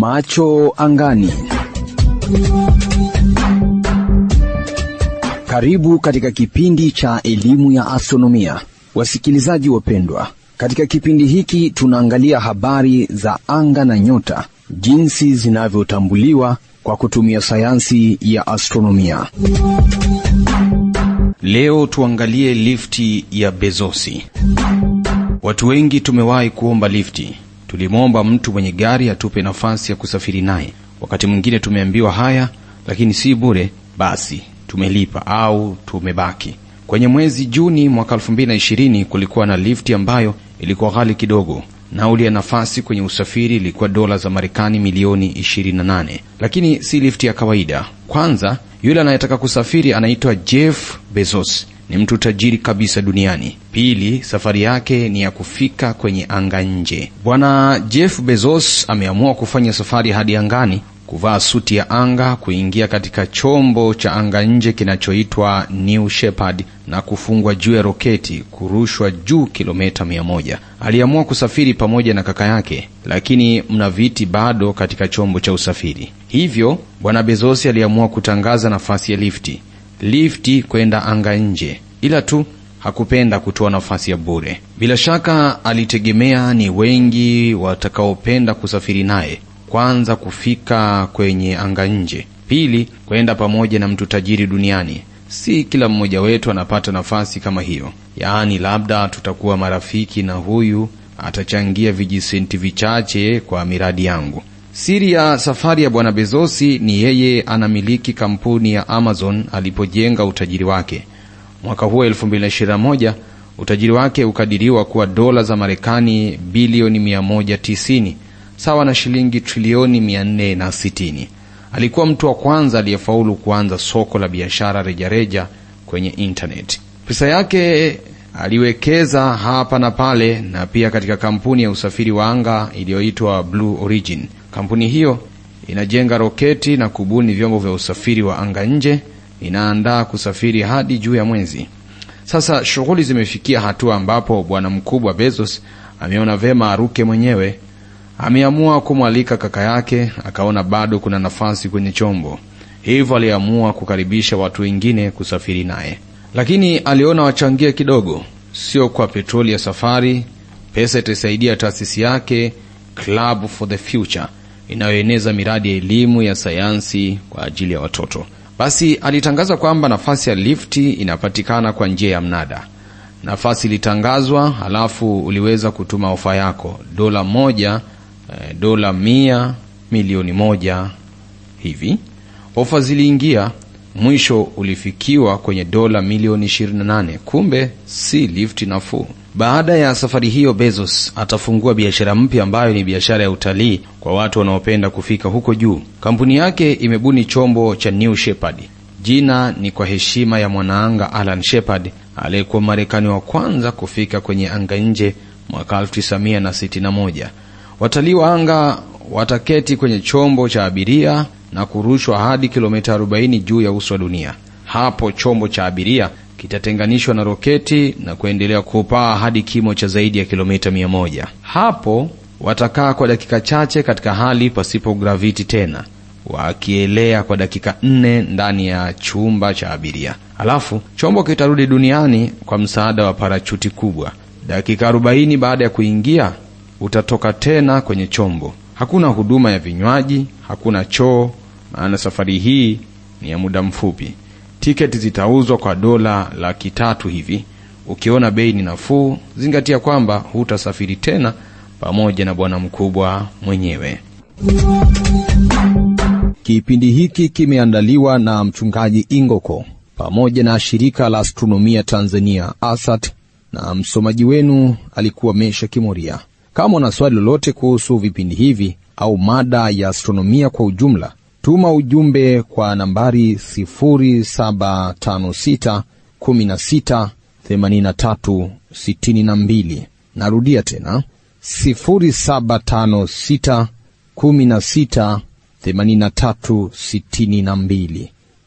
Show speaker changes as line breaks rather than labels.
Macho angani. Karibu katika kipindi cha elimu ya astronomia, wasikilizaji wapendwa. Katika kipindi hiki tunaangalia habari za anga na nyota, jinsi zinavyotambuliwa kwa kutumia sayansi ya astronomia.
Leo tuangalie lifti ya Bezosi. Watu wengi tumewahi kuomba lifti. Tulimwomba mtu mwenye gari atupe nafasi ya kusafiri naye. Wakati mwingine tumeambiwa haya, lakini si bure, basi tumelipa au tumebaki. Kwenye mwezi Juni mwaka 2020 kulikuwa na lifti ambayo ilikuwa ghali kidogo. Nauli ya nafasi kwenye usafiri ilikuwa dola za Marekani milioni 28, lakini si lifti ya kawaida. Kwanza, yule anayetaka kusafiri anaitwa Jeff Bezos, ni mtu tajiri kabisa duniani. Pili, safari yake ni ya kufika kwenye anga nje. Bwana Jeff Bezos ameamua kufanya safari hadi angani, kuvaa suti ya anga, kuingia katika chombo cha anga nje kinachoitwa New Shepard na kufungwa juu ya roketi, kurushwa juu kilomita mia moja. Aliamua kusafiri pamoja na kaka yake, lakini mna viti bado katika chombo cha usafiri. Hivyo bwana Bezos aliamua kutangaza nafasi ya lifti lifti kwenda anga nje, ila tu hakupenda kutoa nafasi ya bure. Bila shaka alitegemea ni wengi watakaopenda kusafiri naye, kwanza kufika kwenye anga nje, pili kwenda pamoja na mtu tajiri duniani. Si kila mmoja wetu anapata nafasi kama hiyo, yaani labda tutakuwa marafiki na huyu atachangia vijisenti vichache kwa miradi yangu. Siri ya safari ya bwana Bezosi ni yeye anamiliki kampuni ya Amazon alipojenga utajiri wake. Mwaka huo 2021 utajiri wake ukadiriwa kuwa dola za Marekani bilioni 190 sawa na shilingi trilioni 460. Alikuwa mtu wa kwanza aliyefaulu kuanza soko la biashara rejareja kwenye internet. Pesa yake aliwekeza hapa na pale na pia katika kampuni ya usafiri wa anga iliyoitwa Blue Origin. Kampuni hiyo inajenga roketi na kubuni vyombo vya usafiri wa anga nje, inaandaa kusafiri hadi juu ya mwezi. Sasa shughuli zimefikia hatua ambapo bwana mkubwa Bezos ameona vema aruke mwenyewe. Ameamua kumwalika kaka yake, akaona bado kuna nafasi kwenye chombo, hivyo aliamua kukaribisha watu wengine kusafiri naye, lakini aliona wachangie kidogo, sio kwa petroli ya safari. Pesa itasaidia taasisi yake Club for the Future inayoeneza miradi ya elimu ya sayansi kwa ajili ya watoto. Basi alitangaza kwamba nafasi ya lifti inapatikana kwa njia ya mnada. Nafasi ilitangazwa, halafu uliweza kutuma ofa yako, dola moja, eh, dola mia, milioni moja hivi. Ofa ziliingia, mwisho ulifikiwa kwenye dola milioni 28. Kumbe si lifti nafuu. Baada ya safari hiyo, Bezos atafungua biashara mpya ambayo ni biashara ya utalii kwa watu wanaopenda kufika huko juu. Kampuni yake imebuni chombo cha New Shepard. Jina ni kwa heshima ya mwanaanga Alan Shepard aliyekuwa Marekani wa kwanza kufika kwenye anga nje mwaka 1961. Watalii wa anga wataketi kwenye chombo cha abiria na kurushwa hadi kilomita 40 juu ya uso wa dunia. Hapo chombo cha abiria kitatenganishwa na roketi na kuendelea kupaa hadi kimo cha zaidi ya kilomita mia moja. Hapo watakaa kwa dakika chache katika hali pasipo graviti tena, wakielea kwa dakika nne ndani ya chumba cha abiria. Alafu chombo kitarudi duniani kwa msaada wa parachuti kubwa. Dakika arobaini baada ya kuingia, utatoka tena kwenye chombo. Hakuna huduma ya vinywaji, hakuna choo, maana safari hii ni ya muda mfupi. Tiketi zitauzwa kwa dola laki tatu hivi. Ukiona bei ni nafuu, zingatia kwamba hutasafiri tena pamoja na bwana mkubwa mwenyewe.
Kipindi hiki kimeandaliwa na mchungaji Ingoko pamoja na shirika la astronomia Tanzania ASAT, na msomaji wenu alikuwa Mesha Kimoria. Kama una swali lolote kuhusu vipindi hivi au mada ya astronomia kwa ujumla tuma ujumbe kwa nambari 0756 16 83 62. Narudia tena 0756 16 83 62.